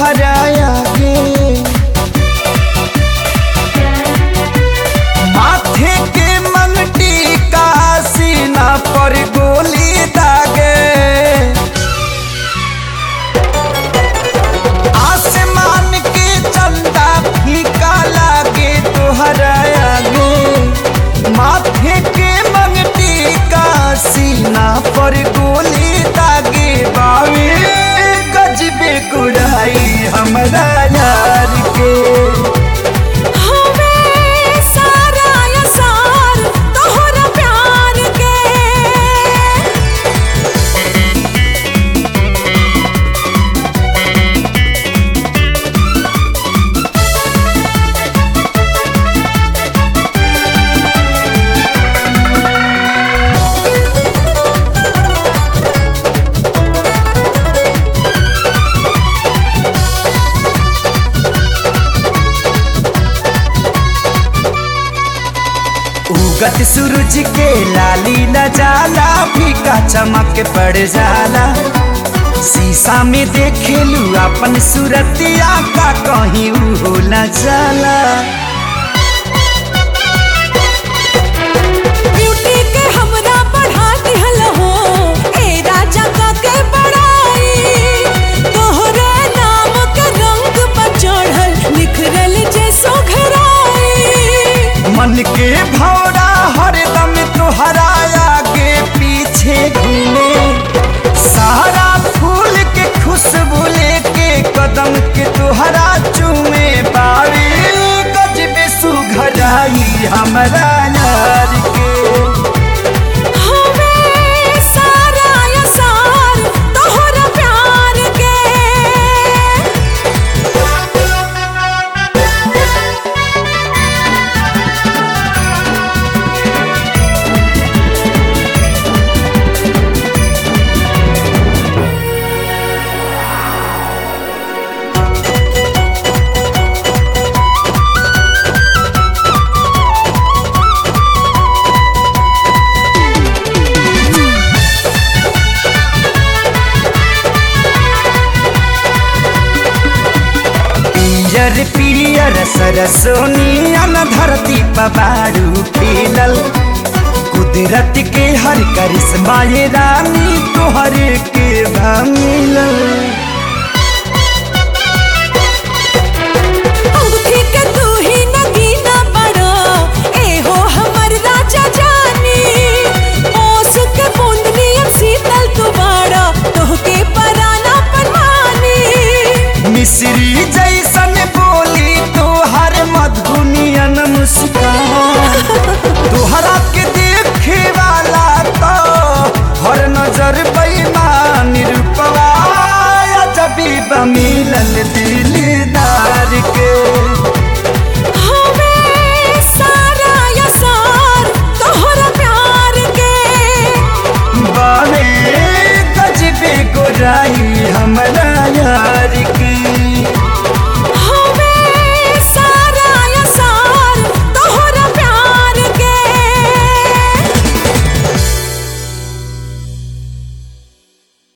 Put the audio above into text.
तुहरा आगे माथे के मंगटी का सीना पर गोली दागे आसमान के चंदा फीका लागे तुहरा आगे माथे के मंगटी का सीना पर गोली दागे बावे गजबे गुड़ाई हमरा यार के हवे सारा असार तोहरा प्यार के उगत सूरज के लाली न जाला फीका चमक पड़ जाला शीशा में देखेलू अपन सूरतिया का कहीं हो न जाला ब्यूटी के हमरा बढ़ा दिहल हो ए राजा का के बड़ाई तोहरे नाम के रंग पर चढ़ल निखरल जैसो घराई मन के भौरा हरदम तोहरा आगे पीछे घूमे सारा फूल के खुशबू लेके कदम के तोहरा चूमे बारी गजबे सुघराई हमरा यार के हवे सारा असार तोहरा प्यार के पियर पियर सरसोनियन धरती पबारू पीलल कुदरत के हर करिश्मा ये रानी तोहर के भमिलल